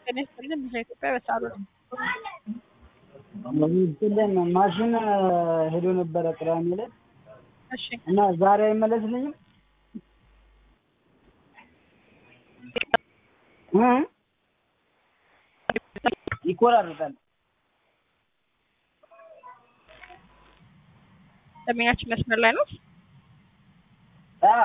ጤና ይስጥልን ብዙ ኢትዮጵያ በሳሉ እንትን ማሽን ሄዶ ነበረ ቅዳሜ ዕለት እሺ እና ዛሬ አይመለስልኝም እ ይቆራረጣል። ደንበኛችን መስመር ላይ ነው። አ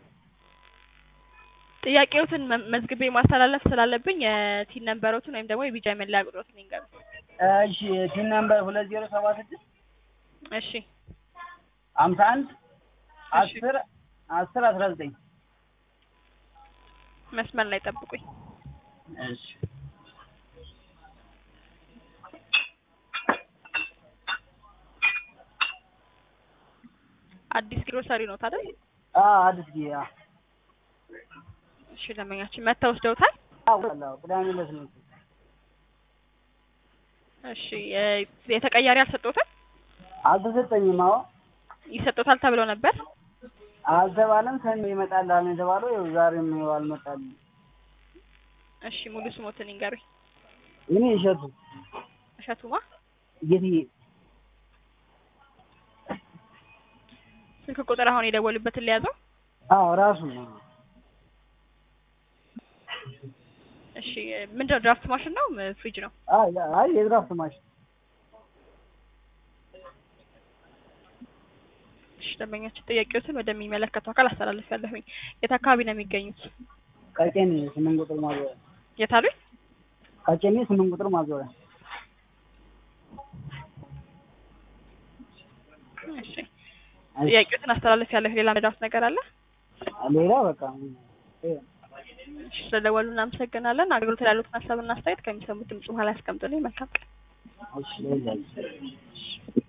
ጥያቄዎትን መ- መዝግቤ ማስተላለፍ ስላለብኝ የቲን ነንበሮትን ወይም ደግሞ የቢጃ መለያ ቁጥሮትን ይንገሩ። እሺ ቲን ነምበር ሁለት ዜሮ ሰባ ስድስት እሺ ሀምሳ አንድ እሺ። አስር አስር አስራ ዘጠኝ መስመር ላይ ጠብቁኝ። እሺ አዲስ ግሮሰሪ ነው ታዲያ? አ አዲስ ጊዜ አ እሺ ደንበኛችን መጥተው ወስደውታል። አዎ ቅዳሜ ዕለት ነው እሺ የ- የተቀያሪ አልሰጠውታል? አልተሰጠኝም። አዎ ይሰጠውታል ተብለው ነበር። አልተባለም። ሰኞ ይመጣል አለ የተባለው ይኸው ዛሬም ይኸው አልመጣልኝ። እሺ ሙሉ ስሞትን ይንገሩኝ። እኔ እሸቱ እሸቱማ ጌትዬ ስልክ ቁጥር አሁን የደወሉበትን ሊያዘው። አዎ ራሱ ነው። እሺ ምንድነው ድራፍት ማሽን ነው ም- ፍሪጅ ነው? አይ አይ የድራፍት ማሽን እሺ ደንበኛችን ጥያቄዎትን ወደሚመለከተው አካል አስተላልፍ ያለሁኝ። የት አካባቢ ነው የሚገኙት? ቀጨኔ ስምንት ቁጥር ማዞሪያ የት አሉኝ? ቀጨኔ ስምንት ቁጥር ማዞሪያ እሺ ጥያቄዎትን አስተላልፍ ያለሁ። ሌላ መዳት ነገር አለ? ሌላ በቃ እሺ ስለደወሉ እናመሰግናለን። አገልግሎት ላይ ያሉትን ሀሳብና አስተያየት ከሚሰሙት ድምጽ በኋላ ያስቀምጡልኝ። መልካም ቀን። እሺ ሌላ